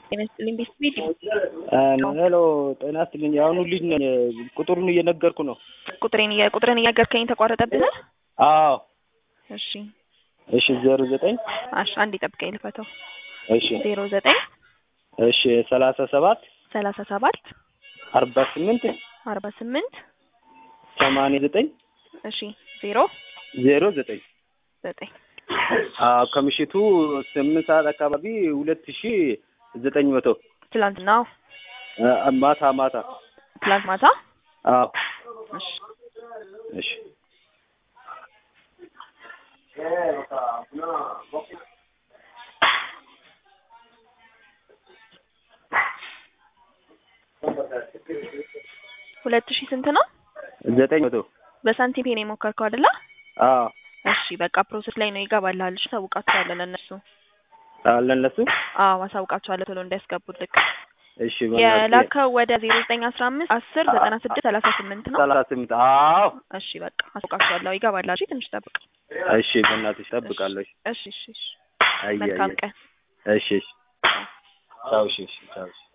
ጤና ይስጥልኝ ቤት ሄሎ ጤና ይስጥልኝ። የአሁኑ ልጅ ነኝ። ቁጥሩን እየነገርኩ ነው። ቁጥሬን እየ- ቁጥርን እያገርከኝ ተቋረጠብህ? አዎ እሺ እሺ ዜሮ ዘጠኝ አሽ አንድ ጠብቀኝ ልፈተው። እሺ ዜሮ ዘጠኝ እሺ ሰላሳ ሰባት ሰላሳ ሰባት አርባ ስምንት አርባ ስምንት ሰማንያ ዘጠኝ እሺ ዜሮ ዜሮ ዘጠኝ ዘጠኝ አዎ ከምሽቱ ስምንት ሰዓት አካባቢ ሁለት ሺ ዘጠኝ መቶ ትላንትና አ- ማታ ማታ ትላንት ማታ አዎ እሺ እሺ ሁለት ሺህ ስንት ነው? ዘጠኝ መቶ በሳንቲም ነው የሞከርከው አይደለ? አዎ እሺ በቃ ፕሮሰስ ላይ ነው ይገባልሃል። እሺ አሳውቃቸዋለሁ ለእነሱ። አለ እነሱ አዎ አሳውቃቸዋለሁ ቶሎ እንዲያስገቡልክ። እሺ በእናትህ የላከው ወደ ዜሮ ዘጠኝ አስራ አምስት አስር ዘጠና ስድስት ሰላሳ ስምንት ነው። ሰላሳ ስምንት አዎ እሺ በቃ አሳውቃቸዋለሁ ይገባልሃል። እሺ ትንሽ ጠብቅ። እሺ በእናትሽ እጠብቃለሁ። እሺ እሺ እሺ አይ መልካም አይ ቀን። እሺ እሺ ቻው እሺ እሺ ቻው እሺ